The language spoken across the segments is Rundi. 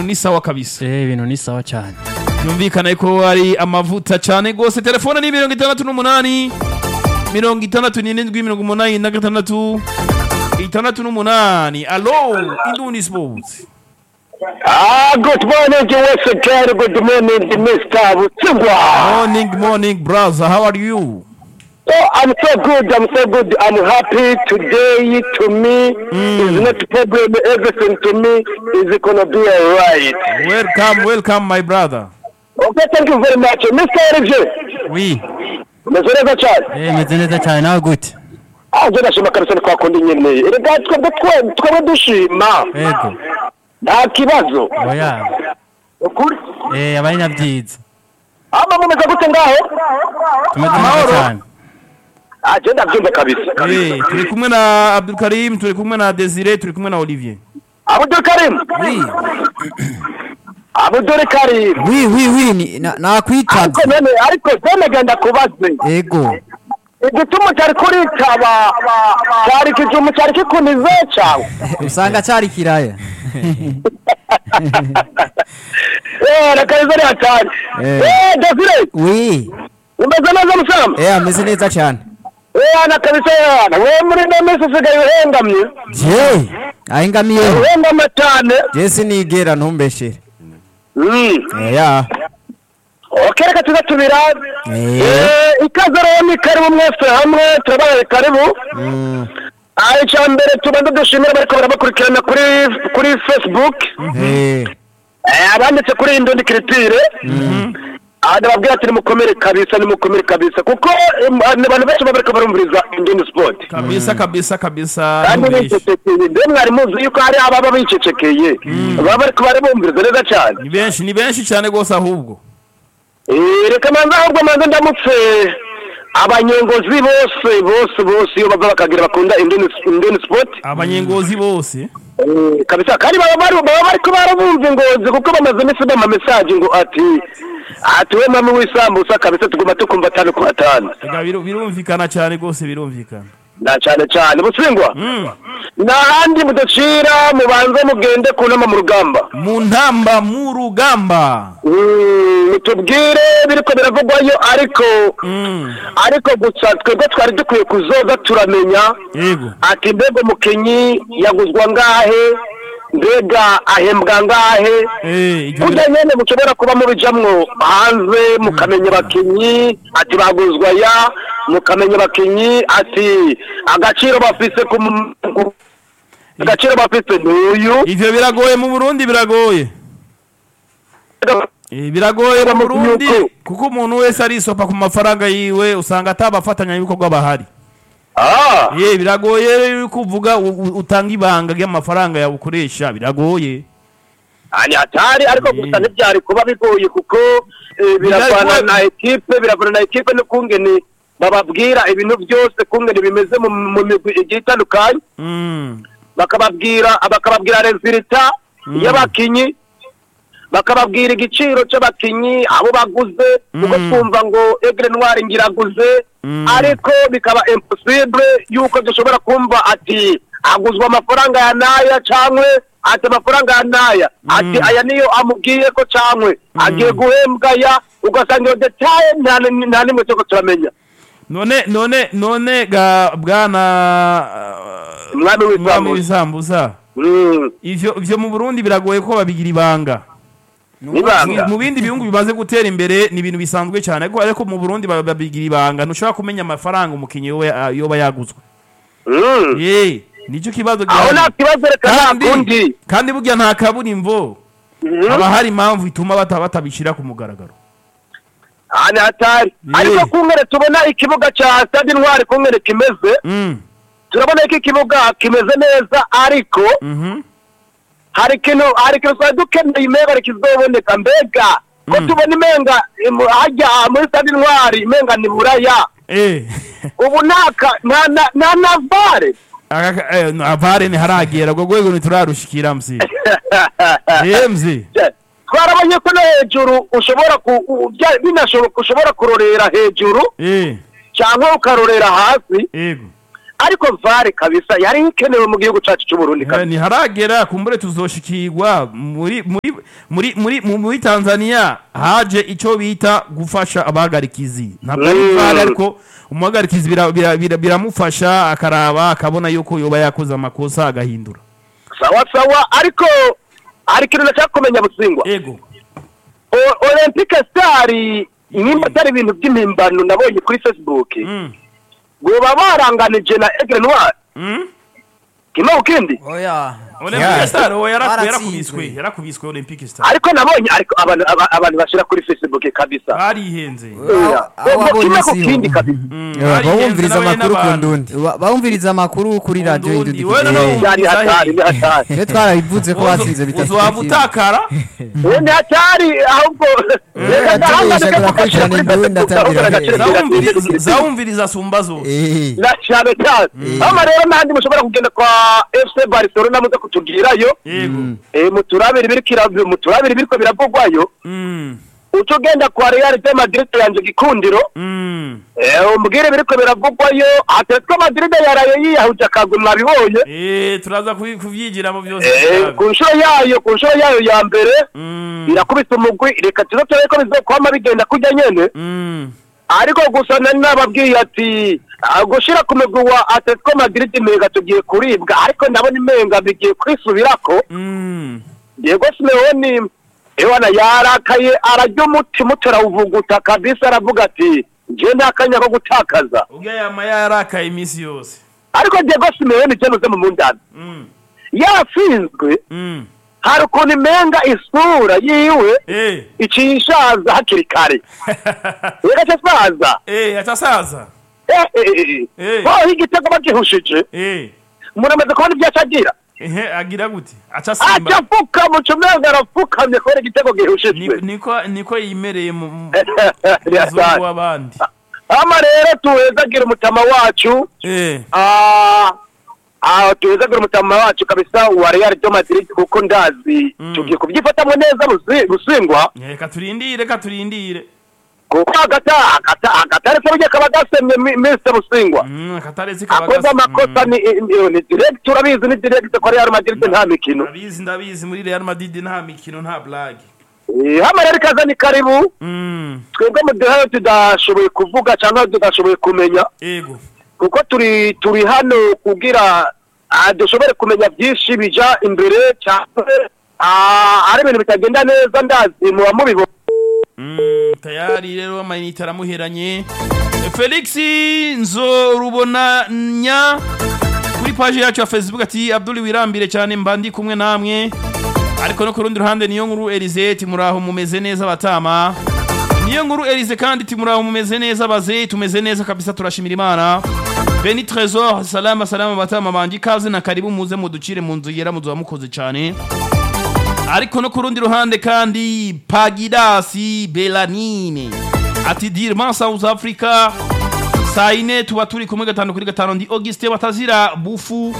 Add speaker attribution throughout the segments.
Speaker 1: ibintu ni sawa kabisa
Speaker 2: Eh, ibintu ni sawa cyane
Speaker 1: yumvikana ko ari amavuta cyane rwose telefone ni mirongo itandatu n'umunani mirongo itandatu n'irindwi mirongo umunani na gatandatu itandatu n'umunani alo indundi sports
Speaker 3: Ah, good morning, West County. Good morning, Mr. Butsingwa.
Speaker 1: morning morning brother how are you
Speaker 3: Oh, I'm so good. I'm so good. I'm happy today. To me, is not a problem. Everything to me is gonna be alright.
Speaker 1: welcome welcome my brother
Speaker 3: Okay, thank you very much, Mr. RJ.
Speaker 2: wi
Speaker 3: Meze neza cyane.
Speaker 2: eh meze neza cyane nawe gute
Speaker 3: Ah, je nashima kabisa ni kwa kundi nyene. Erega twebwe twe twebwe dushima.
Speaker 2: yego
Speaker 3: Nta kibazo.
Speaker 2: oya
Speaker 3: Ukuri.
Speaker 2: eh abari nabyiza
Speaker 3: Ama mumeze gute ngaho?
Speaker 2: tumeze neza
Speaker 1: Amahoro.
Speaker 2: cyane
Speaker 3: Ah, je ndabyumva kabisa.
Speaker 1: Eh, turi kumwe na Abdul Karim turi kumwe na Desire turi kumwe na Olivier
Speaker 3: Abdul Karim.
Speaker 1: oui
Speaker 3: Abdul Karim.
Speaker 4: wi wi wi ni- na-
Speaker 3: ariko
Speaker 4: nakwitabye
Speaker 3: none ariko zene genda kubaze
Speaker 4: ego
Speaker 3: igituma cyari kuritaba cyari ikijumu cyari kikunize cyawe
Speaker 4: usanga cyari kiraya
Speaker 3: eh reka izo ari hatari
Speaker 4: Eh.
Speaker 3: eh Desire
Speaker 4: wi
Speaker 3: umeze neza musamba
Speaker 4: eh ameze neza cyane
Speaker 3: eh ana kabisa yana we muri no minsi usigaye uhengamye
Speaker 4: je ahingamiyeho
Speaker 3: uhengama cyane
Speaker 4: je sinigera ntumbeshere
Speaker 3: Mm.
Speaker 4: Eh, ya
Speaker 3: okay reka tuze tubirabe
Speaker 4: Eh.
Speaker 3: eh ikaze rero ni karibu mwese hamwe turabaye karibu
Speaker 4: Mm,
Speaker 3: Ah, icya mbere tubanza dushimira bariko barabakurikirana kuri kuri facebook
Speaker 4: eh,
Speaker 3: Eh, abanditse kuri iyi ndundi kiritire aha ndababwira ati nimukomere kabisa nimukomere kabisa kuko em, abantu benshi baba bariko barumviriza indundi sport
Speaker 1: kabisa kabisa kabisa
Speaker 3: kandi
Speaker 1: ntubishi.
Speaker 3: bicecekeye mbe mwari muzi yuko hari ababa bicecekeye baba bariko barabumviriza neza cyane
Speaker 1: ni benshi ni benshi cyane rwose ahubwo
Speaker 3: Eh, reka manza ahubwo manza ndamutse abanyengozi bose bose bose iyo bava bakagira bakunda indundi indundi sport
Speaker 1: abanyengozi bose
Speaker 3: Eh, kabisa kandi baba bari baba bariko barabumva ingozi kuko bamaze iminsi bama message ngo ati ati we mama w'isambusa kabisa tuguma tukumva atanu ku atanu
Speaker 1: Ega biru- birumvikana cyane rwose birumvikana
Speaker 3: na cyane cyane busingwa
Speaker 1: Mm.
Speaker 3: n'ahandi mudacira mubanze mugende ku nama mu rugamba
Speaker 1: mu ntamba mu rugamba
Speaker 3: Mm, mutubwire biriko biravugwayo ariko
Speaker 1: Mm.
Speaker 3: ariko gusa twebwe twari dukwiye kuzoza turamenya
Speaker 1: yego
Speaker 3: ati mbega umukinyi yaguzwa ngahe mbega ahembwa ngahe
Speaker 1: Eh, ibyo
Speaker 3: burya
Speaker 1: bira-
Speaker 3: nyene mushobora kuba mubijamwo hanze mukamenya abakinyi ati baguzwa ya mukamenya abakinyi ati agaciro bafise ku mu- ku- agaciro bafise n'uyu
Speaker 1: ivyo biragoye mu burundi biragoye Eh, biragoye mu burundi
Speaker 3: Yuko.
Speaker 1: kuko umuntu wese arisopa ku mafaranga yiwe usanga atabafatanyabikorwa bahari
Speaker 3: Ah,
Speaker 1: ye biragoye yuko uvuga u- u- utanga ibanga ry'amafaranga yawe ukoresha biragoye
Speaker 3: ani hatari ariko gusa
Speaker 1: Mm.
Speaker 3: ntibyari kuba bigoye kuko eh, biragwana
Speaker 1: Bigoye.
Speaker 3: na ekipe biragwana na ekipe n'ukungene bababwira ibintu byose kungene bimeze mu mu migwi igiye itandukanye
Speaker 1: Mm.
Speaker 3: bakababwira bakababwira resulta y'abakinyi bakababwira igiciro cy'abakinyi abo baguze kuko
Speaker 1: Mm.
Speaker 3: twumva ngo egre noir ngiraguze
Speaker 1: Mm.
Speaker 3: ariko bikaba impossible yuko dushobora kumva ati aguzwa amafaranga ya naya cangwe ati amafaranga ya naya ati aya niyo amubwiye ko cangwe agiye guhembwa ya ugasanga iyo detaye nta ni- nta nimwe cyo turamenya
Speaker 1: none none none ga bwana
Speaker 3: umwami
Speaker 1: uh, mwami
Speaker 3: w'isambu
Speaker 1: w'isambuza
Speaker 3: Mm.
Speaker 1: ivyo ivyo mu burundi biragoye ko babigira ibanga
Speaker 3: Ibanga.
Speaker 1: mu bindi bihugu bimaze gutera imbere ni ibintu bisanzwe cyane ariko ariko mu burundi ba- babigira ibanga ntushobora kumenya amafaranga umukinnyi yoba yoba yaguzwe
Speaker 3: Mm.
Speaker 1: ye nicyo kibazo
Speaker 3: aho
Speaker 1: gihari.
Speaker 3: nta kibazo reka nta
Speaker 1: kandi
Speaker 3: kundi
Speaker 1: kandi burya nta kaburimbo
Speaker 3: Mhm.
Speaker 1: haba hari impamvu ituma bata batabishyira ku mugaragaro
Speaker 3: aha ni hatari
Speaker 1: Ye.
Speaker 3: ariko kungere tubona ikibuga cya stade intwari kungere kimeze
Speaker 1: Mm,
Speaker 3: turabona ko ikibuga kimeze neza ariko
Speaker 1: mhm.
Speaker 3: hari ikintu hari ikintu twari dukeneye imenga kizoboneka mbega ko
Speaker 1: Mm.
Speaker 3: tubona imenga imu- hajya muri stade intwari imenga ni buraya
Speaker 1: Eh,
Speaker 3: ubu nta nta na- nta na vare
Speaker 1: aka- eh, no, avare ntiharagera ubwo rwego ntiturarushikira msi ye mzi
Speaker 3: twarabonye ko no hejuru ushobora ku u- bya- binashoboka ushobora kurorera hejuru
Speaker 1: Eh,
Speaker 3: cyangwa ukarorera hasi
Speaker 1: yego
Speaker 3: ariko vare kabisa yari ikenewe mu gihugu cacu c'uburundi
Speaker 1: Eh,
Speaker 3: kabisa
Speaker 1: ntiharagera kumbure tuzoshikirwa muri muri muri muri mu- muri Tanzania haje ico bita gufasha abahagarikizi ntabwo ari
Speaker 3: Mm.
Speaker 1: vare ariko umuhagarikizi bira- bira- bira- biramufasha akaraba akabona yuko yoba yakoze amakosa agahindura
Speaker 3: sawa sawa ariko hari ikintu nashaka kumenya busingwa
Speaker 1: ego
Speaker 3: O- olympique star nimba atari ibintu by'impimbano nabonye kuri facebook
Speaker 1: Mm.
Speaker 3: goba baranganije na aigle noir
Speaker 1: Mm?
Speaker 3: kimwe ku kindi
Speaker 4: oya
Speaker 1: Olympic Star oya yaraku-
Speaker 4: Baratsinzwe.
Speaker 1: yarakubiswe yarakubiswe Olympic Star
Speaker 3: ariko nabonye ariko abantu aba- abantu bashira kuri facebook kabisa
Speaker 1: barihenze
Speaker 3: Oya.
Speaker 4: aho
Speaker 3: Ngo
Speaker 4: wabonye
Speaker 3: kimwe ku
Speaker 4: siho.
Speaker 3: kindi kabisa
Speaker 1: Mm,
Speaker 4: Eh,
Speaker 1: barihenze
Speaker 4: bawumviriza
Speaker 1: n'abanye
Speaker 4: amakuru ku
Speaker 1: n'abantu.
Speaker 4: ndundi Ba- bawumviriza amakuru kuri radiyo
Speaker 1: Ndundi,
Speaker 4: indundi
Speaker 1: we noneho
Speaker 4: Eh,
Speaker 3: cyari hatari ni hatari
Speaker 4: twe twarabivuze ko batsinze bitatu
Speaker 1: uzohava utakara
Speaker 3: we ni hatari ahubwo reka ndahangane
Speaker 4: tubesha turakurikirana indundi atangira
Speaker 1: Zawumviriza- zawumviriza sumba zose
Speaker 4: Eh,
Speaker 3: na cyane cyane hano rero n'ahandi mushobora kugenda kwa fc barcelona muze kutubwirayo
Speaker 1: yego
Speaker 3: Eh, muturabire ibiriko muturabire ibiriko biravugwayo
Speaker 1: Mm,
Speaker 3: uca ugenda kwa real de madrid yanje gikundiro
Speaker 1: mm.
Speaker 3: Eh, umbwire ibiriko biravugwayo atletico madrid yaraye yiyahuje akagwi mwabibonye
Speaker 1: Eh, turaza kubi- kuvyigiramo byose
Speaker 3: Eh,
Speaker 1: turabe.
Speaker 3: ku nshuro yayo ku nshuro yayo ya mbere
Speaker 1: Mm,
Speaker 3: irakubise umugwi reka tuze turebe ko bizokwama bigenda kujya nyene
Speaker 1: mm.
Speaker 3: ariko gusa nari nababwiye ati ah, gushira ku mugwi wa atletico madrid imenga tugiye kuribwa ariko ndabona imenga bigiye kwisubirako
Speaker 1: Mm.
Speaker 3: diego simeoni ewana yarakaye ararya umutima utarawuvuguta kabisa aravuga ati nje nta kanya ko gutakaza
Speaker 1: ubwo yama yarakaye iminsi yose
Speaker 3: ariko diego simeoni jenuze mu mundani
Speaker 1: Mm,
Speaker 3: yasinzwe
Speaker 1: mm.
Speaker 3: hari ukuntu imenga isura yiwe
Speaker 1: Eh,
Speaker 3: iciye ishaza hakiri kare igaca asaza
Speaker 1: eh, atasaza
Speaker 3: Eh, eh, eh,
Speaker 1: Eh.
Speaker 3: eh. ho igitego bagihushije
Speaker 1: Eh,
Speaker 3: muramaze kubona ibyo aca agira
Speaker 1: ehe, agira gute aca simba
Speaker 3: aca apfukama uca umenga arapfukamye kubera igitego gihushijwe
Speaker 1: Ni- niko niko yimereye mu mu-
Speaker 3: Riratari.
Speaker 1: muzungu w'abandi
Speaker 3: hama rero tuhezagira umutama wacu
Speaker 1: Eh,
Speaker 3: Ah, ah, tuhezagira umutama wacu kabisa wa Real de Madrid kuko ndazi tugiye kubyifatamo neza busi- busingwa
Speaker 1: reka turindire reka turindire
Speaker 3: kuko agata agata agatari se burya kaba gasemye mi- Mr Busingwa
Speaker 1: Mm, akataretse kaba
Speaker 3: akoze
Speaker 1: gasa-
Speaker 3: amakosa
Speaker 1: Mm.
Speaker 3: ni ni- ni direct urabizi ni direct ko Real Madrid nta mikino
Speaker 1: ndabizi ndabizi muri Real Madrid nta mikino nta blague
Speaker 3: Eh, hama rero ikaza ni karibu
Speaker 1: Mm,
Speaker 3: twebwe mu duhayo tudashoboye kuvuga cyangwa tudashoboye kumenya
Speaker 1: ego
Speaker 3: kuko turi turi hano kugira ah, dushobore kumenya byinshi bija imbere cyangwa ah, ari ibintu bitagenda neza ndazi muba mubibona
Speaker 1: Mm, tayari rero amayinite aramuheranye felix nzorubonanya kuri paji yacu ya facebook ati abdul wirambire cyane mba ndi kumwe namwe ariko no ku rundi ruhande niyo nkuru elize ati muraho mumeze neza batama niyo nkuru elize kandi ati muraho mumeze neza baze tumeze neza kabisa turashimira imana beni tresor salama salama batama banje ikaze na karibu muze muducire mu nzu yera muzuba mukoze cyane ariko no ku rundi ruhande kandi pagidasi belanine ati dirman south africa saa yine tuba turi kumwe gatanu kuri gatanu ndi auguste batazira bufu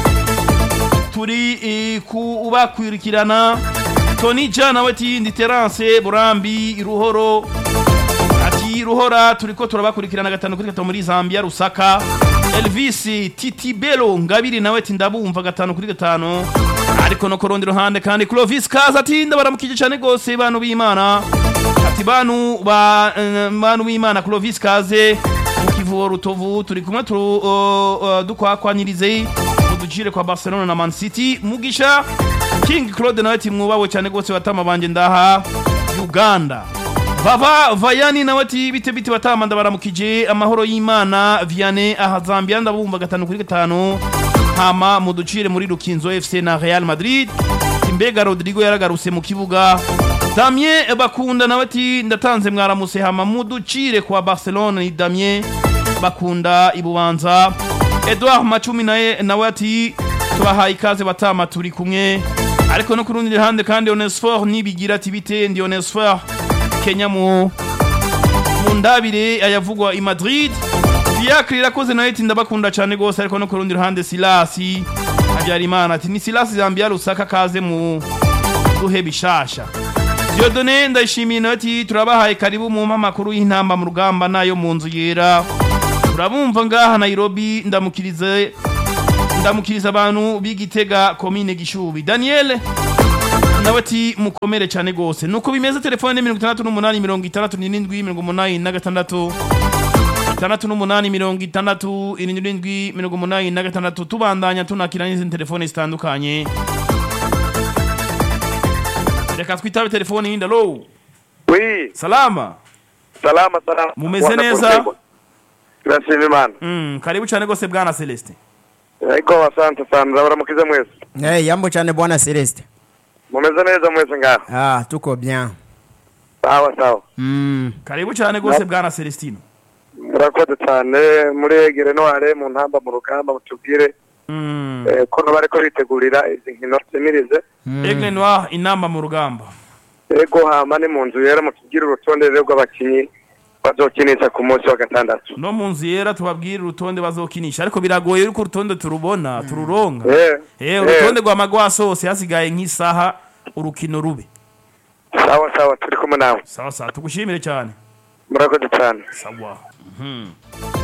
Speaker 1: turi eh, kubakwirikirana tony ja nawe ati ndi terance burambi ruhoro ati ruhora turiko turabakurikirana gatanu kuri gatanu muri zambia rusaka elvis titibelo ngabiri nawe ati ndabumva gatanu kuri gatanu ariko no ku rundi ruhande kandi clovis kaza ati ndabaramukije cyane rwose bantu b'imana ati bantu ba eh, bantu b'imana clovis kaze mu kivubo rutovu turi kumwe turu uh, uh, dukwakwanyirize muducire kwa barcelona na man city mugisha king claude nawe ati mwubawe cyane rwose batama banje ndaha uganda vava vayani nawe ati bite bite batama ndabaramukije amahoro y'imana viane aha zambia ndabumva gatanu kuri gatanu hama muducire muri rukinzo fc na real madrid Ati, mbega rodrigo yaragarutse mu kibuga damien bakunda nawe ati ndatanze mwaramuse hama muducire kwa barcelona ni damien bakunda ibubanza edouard macumi naye nawe ati tubahaye ikaze batama turi kumwe ariko no ku rundi ruhande kandi onesfor nibigira ati bite ndi onesfor kenya mu mu ndabire ayavugwa i madrid fiacre irakoze nayo iti ndabakunda cyane rwose ariko no ku rundi ruhande silasi habyarimana ati ni silasi zambia rusaka kaze mu duhe bishasha diodone ndayishimiye nayo ati turabahaye karibu mu mpamakuru y'intamba mu rugamba nayo mu nzu yera turabumva ngaha nairobi ndamukirize ndamukiriza abantu b'igitega komine gishubi daniel nawe ati mukomere cyane rwose nuko bimeze telefone ni mirongo itandatu n'umunani mirongo itandatu n'irindwi mirongo umunani na gatandatu itandatu n'umunani mirongo itandatu irindwi mirongo umunani na gatandatu tubandanya tunakira n'izindi telefone zitandukanye reka twitabe telefone yindi alo
Speaker 3: wi
Speaker 1: salama
Speaker 3: salama salama
Speaker 1: Mumeze
Speaker 3: Bwana
Speaker 1: neza?
Speaker 3: Portego. turashima imana
Speaker 1: mm, karibu cyane rwose bwana celestin
Speaker 3: ariko asante sana ndabaramukize mwese
Speaker 4: Eh, yambo cyane bwana Celeste.
Speaker 3: mumeze neza mwese ngaho
Speaker 4: Ah, tuko bien.
Speaker 3: sawa sawa
Speaker 4: Mm.
Speaker 1: karibu cyane rwose bwana celestino
Speaker 3: murakoze cyane muri egere noire mu ntamba mu rugamba mutubwire
Speaker 1: mm.
Speaker 3: eh, ko bariko bitegurira izi nkino zemirize
Speaker 1: Aigle Noir inama mu rugamba
Speaker 3: ego hama ni mu nzu yera mutubwire urutonde rero rw'abakinyi bazokinisha ku munsi wa gatandatu
Speaker 1: no mu nzu yera tubabwire urutonde bazokinisha ariko biragoye yuko urutonde turubona tururonka
Speaker 3: Eh,
Speaker 1: eh
Speaker 3: eh,
Speaker 1: urutonde rwa magwasi hose hasigaye nk'isaha urukino rube
Speaker 3: sawa sawa turi kumwe nawe
Speaker 1: sawa sawa tugushimire cyane
Speaker 3: murakoze cyane
Speaker 1: sawa Mhm.